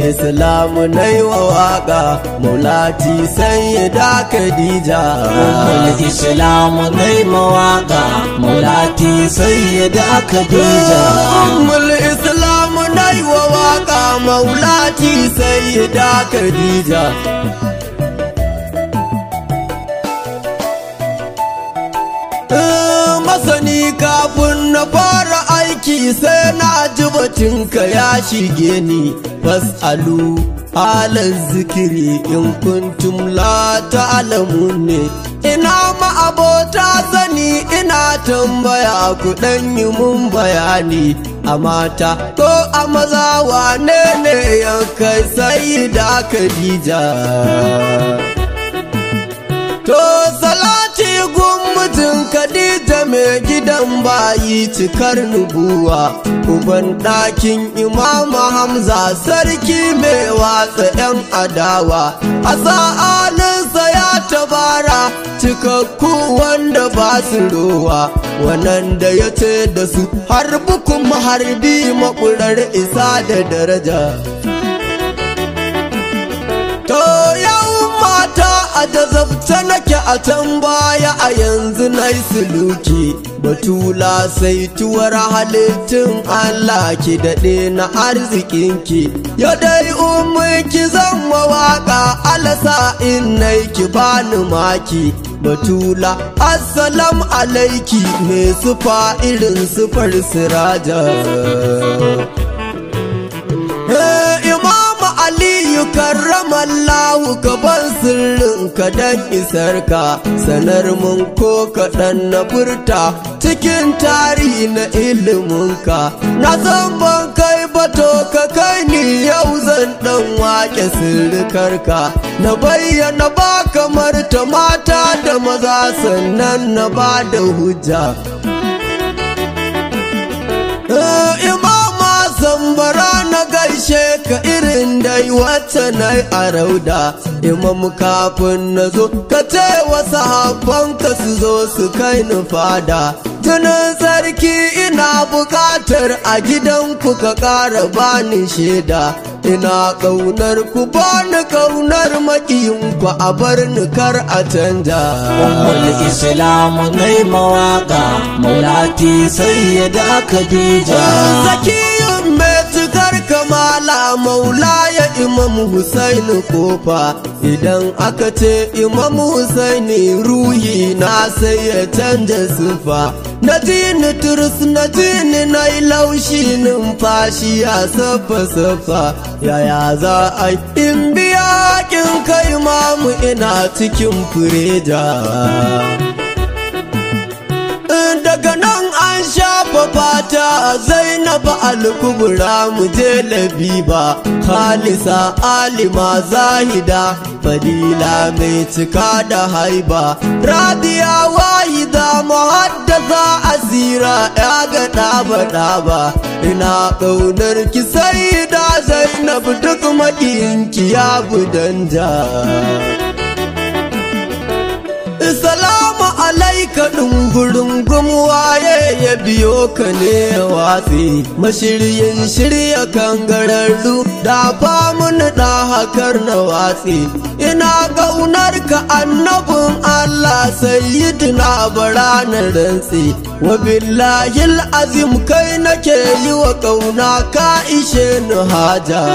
islamu na yi wa waka maulati sayyida khadija Ummul Islam nai mawaka Mulati sayyida Khadija ummul islamu na yi wa waka maulati sayyida khadija Eh, masani kafin na fara aiki sai na ji batunka ya shige ni fasalu halar zikiri in kuntum la ta'lamun ne ina ma'abota sani ina tambaya ku dan yi mun bayani a mata ko a maza wane ne yankai sai da Khadija To salati gun mutum Khadija mai gidan bayi cikar nubuwa Uban ɗakin imama Hamza sarki mai watsa 'yan adawa A sa'aninsa ya tabara cikakku wanda ba su rowa Wannan da ya ce da su harbi kuma harbi makurar isa da daraja To yau mata a jazabta nake a can baya a yanzu na yi suluki batula sai tuwar halittun Allah ki daɗe na arzikinki ya dai ki zan mawaƙa alasa in nai ki bani maki batula assalam alaiki mai sufa irin sufar siraja Eh, Imamu Aliyu karramallahu gaban sirrinka don isarka sanar mun ko kaɗan na furta cikin tarihi na iliminka na san ban kai bato ka kai ni yau zan ɗan wake sirrikarka na bayyana ba kamar ta mata da maza sannan na ba da hujja Eh, imama zambara na gaishe ka irin dai wacce na a rauda imam kafin na zo ka ce wasu habbanka su zo su kai ni fada tunan sarki ina bukatar a gidanku ka ƙara bani shaida ina ƙaunar ku bani ƙaunar makiyinku a bar ni kar a canja Ummul Islam nai mawaka Mulati sayyida Khadija Zakiyun mai cikar kamala maula ya imam Husaini kofa idan aka ce imam Husaini ruhi na sai ya canja sufa na jini turus na jini na yi laushi numfashi ya safa safa yaya za a yi in biya kin kai mamu ina cikin fureja daga nan an shafa fata zainab alkubra mu je labiba khalisa alima zahida fadila mai cika da haiba radiya wahida muhaddasa asira ya ga ɗaba ɗaba ina ƙaunar ki sai da zainab duk maƙiyinki ya budanja Salamu alaika ɗungurungum waye ya biyo ka ne ya watsi mashiryin shirya kangararru da famun da hakar na watsi ina ƙaunar ka annabin Allah sayyidina bara na rantsi wa billahil azim kai nake yi wa ƙauna ka ishe ni haja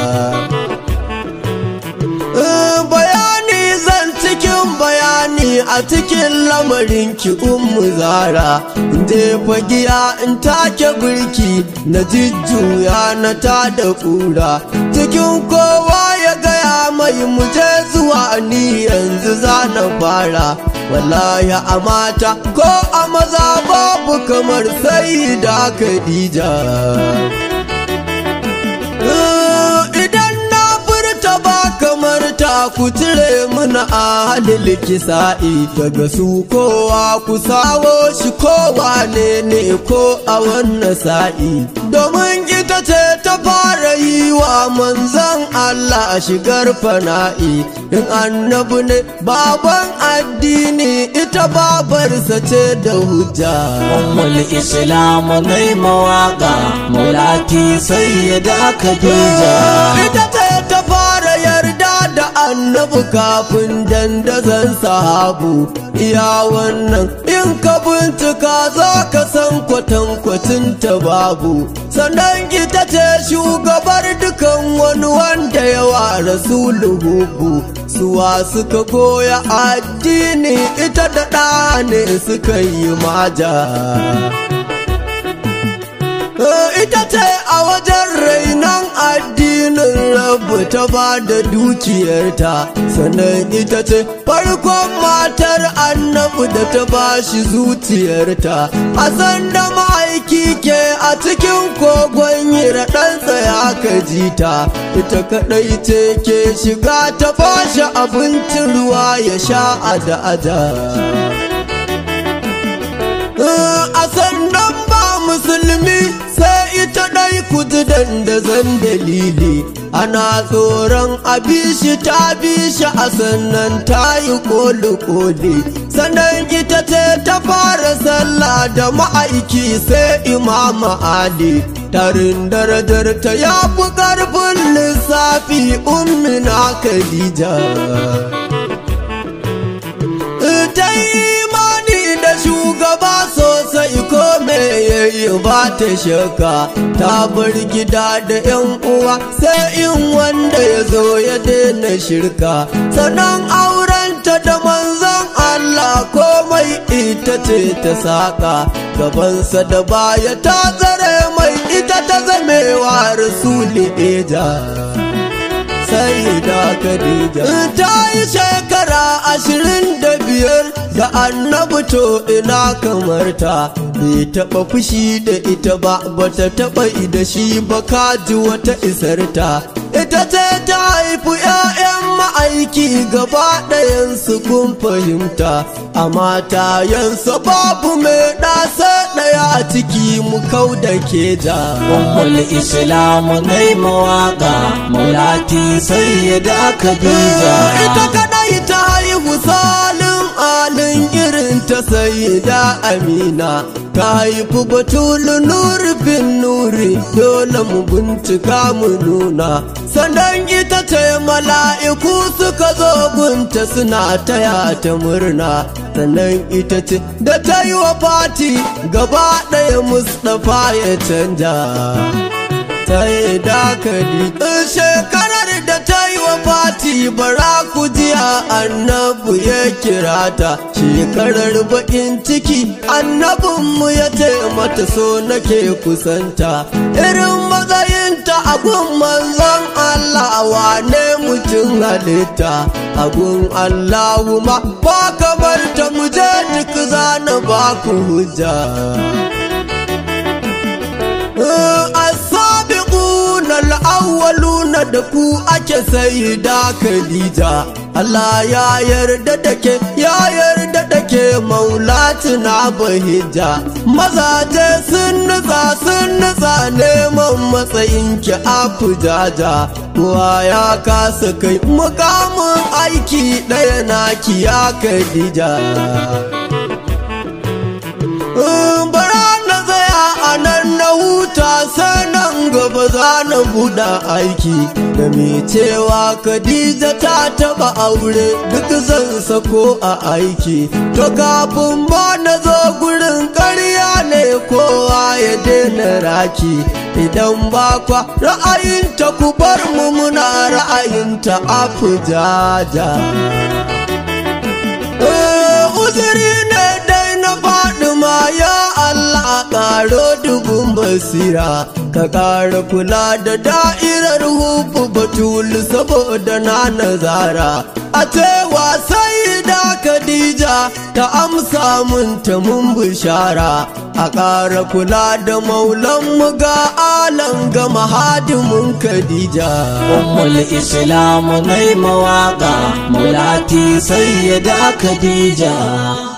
bayani zan cikin bayani a cikin lamarin ki ummu zara je fagiya in take birki na jujjuya na ta da kura cikin kowa ya gaya mai muje zuwa ni yanzu za na fara wallahi a mata ko a maza babu kamar sai da khadija idan na furta ba kamar ta ku cire mana a halil kisa'i daga su kowa ku sawo shi kowa ne ne ko a wannan sa'i domin ita ce ta fara yi yi wa manzan Allah shigar fana'i in annabi ne baban addini ita babarsa ce da hujja ummul islam nai mawaka mulati sayyida khadija ita ce ta fara yarda da annabi kafin dandazon sahabu iya wannan in ka bincika za ka san kwatankwacin ta babu sannan ita ce shugabar dukan wani wanda yawa rasuluhu suwa suka koya addini ita da ɗa ne suka yi maja ita ce a wajen rainon addinin rabu ta ba da dukiyarta sannan ita ce farkon matar annabu da ta ba shi zuciyarta a sanda ma'aiki ke a cikin kogon hira ɗansa ya kaji ta ita kaɗai ce ke shiga ta bashi abincin ruwa ya sha a da aja a sannan ba musulmi sai ita ɗai kuji dandazon dalili ana tsoron abishi ta bishi a sannan ta yi koli-koli sannan ita ce ta fara sallah da ma'aiki sai imama ali tarin darajar ta ya fi ƙarfin lissafi ummina khadija ta imani da shugaba sosai ko me yayi ba ta shaka ta bar gida da yan uwa sai in wanda ya zo ya daina shirka sannan aurenta da manzon Allah komai ita ce ta saka gabansa da baya ta tsare mai ita ta zamewa rasuli eja sai da Khadija ta yi shekara ashirin da biyar da annabi to ina kamar ta bai taɓa fushi da ita ba bata taɓa da shi ba kaji wata isar ta ita ce ta haifi 'ya'yan ma'aiki gaba ɗayansu kun fahimta a matayensa babu mai ɗasa ɗaya a ciki mu kau da ke ja ummul islam nai mawaka mulati sayyida khadija ita kadai ta haihu salin alin irin ta sayyida amina ta haifi batulu nuri bin nuri dole mu bincika mu nuna sannan ita ce mala'iku suka zo gunta suna taya ta murna sannan ita ce da ta yi wa fati gaba ɗaya mustapha ya canja ta yi dakali shekarar da ta yi wa fati bara ku jiya annabu ya kira ta shekarar bakin ciki annabinmu ya ce mata so nake kusanta irin matsayinta a gun manzon Allah wane mutum halitta a gun Allahu ma ba kamar ta muje duk zana ba ku hujja asabiquna al-awwaluna da ku ake sai da Khadija Allah ya yarda da ke ya yarda da ke maulatina bahija mazaje sun nutsa sun nutsa neman matsayin ki a fujaja kowa ya kasa kai mukamin aiki ɗaya naki ya Khadija bara na tsaya a nan na huta sai nan gaba za na buɗe aiki da mai cewa Khadija ta taɓa aure duk zan sako a aiki to kafin ma na zo gurin ƙarya ne kowa ya daina raki idan ba kwa ra'ayinta ku bar mu muna ra'ayinta a fujaja uzuri ne dai na faɗi ma ya Allah ƙaro dubun basira ka ƙara kula da da'irar hufu batulu saboda na nazara a cewa sai da Khadija ta amsa mun ta mun bishara a ƙara kula da maulan mu ga alan ga mahadimin Khadija ummul islam nai mawaka mulati sayyida khadija